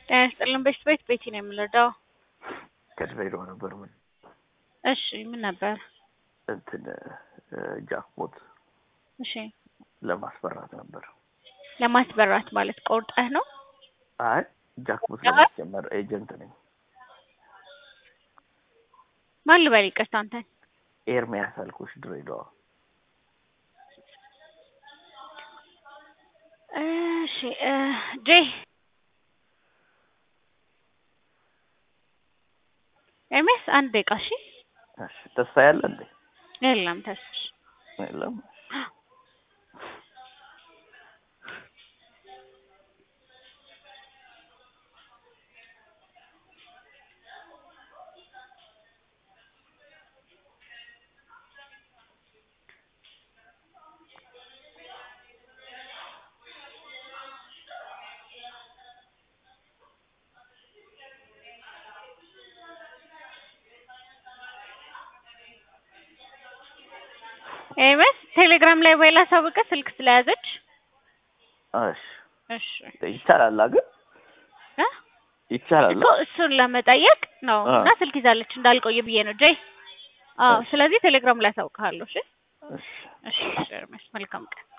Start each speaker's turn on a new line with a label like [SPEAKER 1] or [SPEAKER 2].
[SPEAKER 1] ጤና ይስጥልን በሽት ቤት ቤቲ ነው የምንረዳው።
[SPEAKER 2] ከድሬዳዋ ነበር። ምን
[SPEAKER 1] እሺ ምን ነበር?
[SPEAKER 2] እንትን ጃክፖት
[SPEAKER 1] እሺ
[SPEAKER 2] ለማስፈራት ነበር።
[SPEAKER 1] ለማስበራት ማለት ቆርጠህ ነው?
[SPEAKER 2] አይ ጃክፖት ለማስጀመር ኤጀንት ነኝ።
[SPEAKER 1] ማን ልበል ይቅርታ አንተን?
[SPEAKER 2] ኤርሚያስ አልኩሽ ድሬዳዋ።
[SPEAKER 1] እሺ እ ጄ ኤርሚያስ አንድ ደቂቃ እሺ።
[SPEAKER 2] እሺ ተስፋ ያለ እንዴ?
[SPEAKER 1] የለም ተስፋ
[SPEAKER 2] የለም።
[SPEAKER 1] ኤርሚያስ ቴሌግራም ላይ ወይ ላሳውቅህ ስልክ ስለያዘች።
[SPEAKER 2] እሺ
[SPEAKER 1] እሺ
[SPEAKER 2] ይቻላል ግን
[SPEAKER 1] እ
[SPEAKER 2] ይቻላል።
[SPEAKER 1] እኮ እሱን ለመጠየቅ ነው
[SPEAKER 2] አ።
[SPEAKER 1] እና ስልክ ይዛለች እንዳልቆየ ብዬ ነው ጄ። አዎ
[SPEAKER 2] እሺ።
[SPEAKER 1] ስለዚህ ቴሌግራም ላይ አሳውቅሃለሁ። እሺ
[SPEAKER 2] እሺ
[SPEAKER 1] እሺ እሺ ኤርሚያስ መልካም ቀን